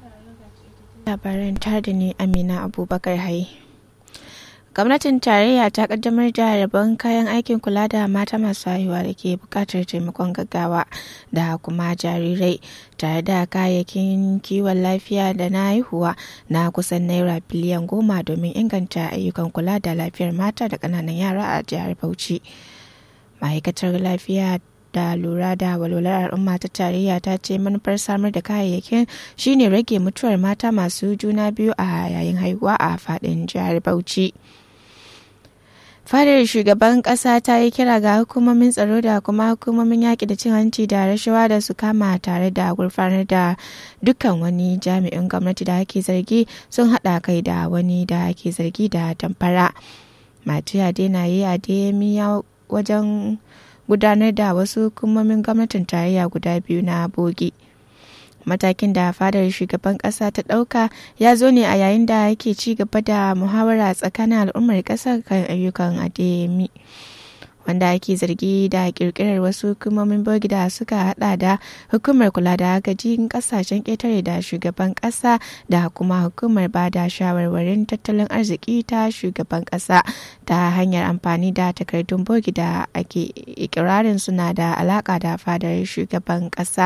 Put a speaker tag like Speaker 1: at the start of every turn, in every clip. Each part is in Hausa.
Speaker 1: labaran tare da ni amina abubakar hai gwamnatin tarayya ta kaddamar da rabon kayan aikin kula da mata masu haihuwa da ke bukatar taimakon gaggawa da kuma jarirai tare da kayayyakin kiwon lafiya da na haihuwa na kusan naira biliyan goma domin inganta ayyukan kula da lafiyar mata da ƙananan yara a jihar bauchi ma'aikatar lafiya da lura da walwalar al'umma ta tarayya ta ce manufar samar da kayayyakin shine rage mutuwar mata masu juna biyu a yayin haihuwa a fadin jihar bauchi fadar shugaban kasa ta yi kira ga hukumomin tsaro da kuma hukumomin yaƙi da cin hanci da rashawa da su kama tare da gurfanar da dukkan wani jami'in gwamnati da ake zargi sun haɗa kai da wani da ake zargi da tamfara matiya dena yi a wajen gudanar da wasu hukumomin gwamnatin tarayya guda biyu na bogi matakin da fadar shugaban kasa ta dauka ya zo ne a yayin da yake ci gaba da muhawara tsakanin al'ummar kasar kan ayyukan ademi wanda ake zargi da kirkirar wasu hukumomin bogi da suka hada da hukumar kula da agajin kasashen ƙetare da shugaban ƙasa da kuma hukumar ba da shawarwarin tattalin arziki ta shugaban ƙasa ta hanyar amfani da takardun bogi da ake ikirarin suna da alaka da fadar shugaban ƙasa.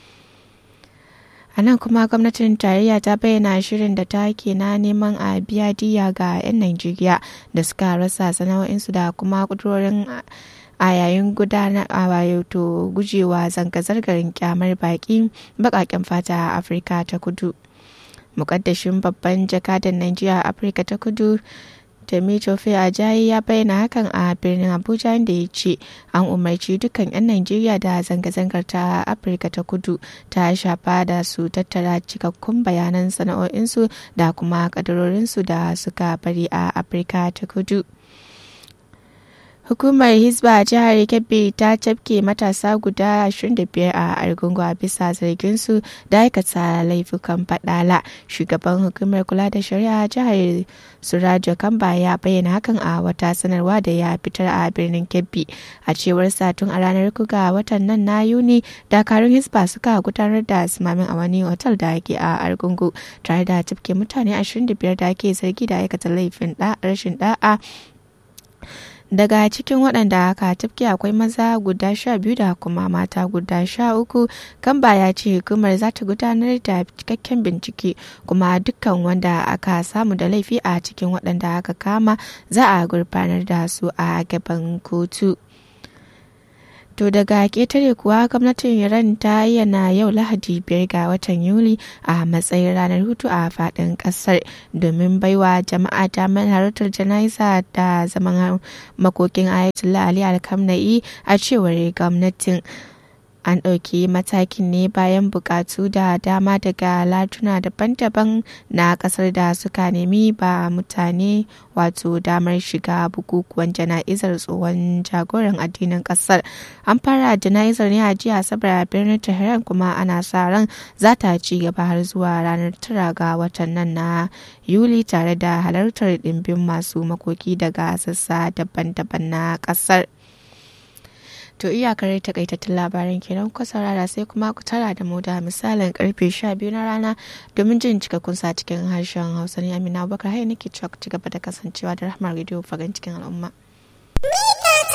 Speaker 1: a nan kuma gwamnatin tarayya ta bayyana shirin da ta ke na neman a biya diya ga 'yan najeriya da suka rasa sana'o'insu da kuma kudurorin a yayin gudanar a wato gujewa zanga-zangar kyamar baki bakaken fata a afirka ta kudu mukaddashin babban jakadan najeriya a afirka ta kudu Temitofe Ajayi ya bayyana hakan a birnin Abuja inda ya ce an umarci dukkan 'yan Najeriya da zanga-zangar ta Afirka ta kudu ta shafa da su tattara cikakkun bayanan sana'o'insu da kuma kadarorinsu da suka bari a Afirka ta kudu. Hukumar Hisba a jihar Kebbi ta cafke matasa guda 25 a Argungu a bisa zarginsu da aikata laifukan fadala. Shugaban hukumar kula da shari'a jihar Surajo Kamba ya bayyana hakan a wata sanarwa da ya fitar a birnin Kebbi. A cewar satun a ranar kuga watan nan na Yuni, dakarun Hisba suka gudanar da simamin a wani otal da ke a Argungu tare da cafke mutane 25 da ake zargi da aikata laifin rashin da'a daga cikin waɗanda aka tafke akwai maza guda sha biyu da kuma mata guda sha uku kamba ya ce hukumar za ta gudanar da cikakken bincike kuma dukkan wanda aka samu da laifi a cikin waɗanda aka kama za a gurfanar da su a gaban kotu. To daga ƙetare kuwa gwamnatin Iran ta yana yau Lahadi biyar ga watan Yuli a matsayin ranar hutu a faɗin ƙasar domin baiwa jama'a damar halartar jana'iza da zaman makokin Ayatollah Ali Alkamna'i a cewar gwamnatin. an ɗauki matakin ne bayan bukatu da dama daga latuna daban-daban na ƙasar da suka nemi ba mutane wato damar shiga bukukuwan jana'izar tsohon jagoran addinin ƙasar an fara jana'izar ne a jiya asabar a birnin tehran kuma ana sa ran za ta ci gaba har zuwa ranar tara ga watan nan na yuli tare da halartar ɗimbin masu makoki daga sassa daban-daban na ƙasar. To iyakar takaitattun labaran kenan ku saurara sai kuma ku tara da mu da misalin karfe 12 na rana domin jin cikakkun sa cikin harshen Hausa ne Amina Abubakar hai nake cewa ku ci gaba da kasancewa da Rahmar Radio fagan cikin al'umma.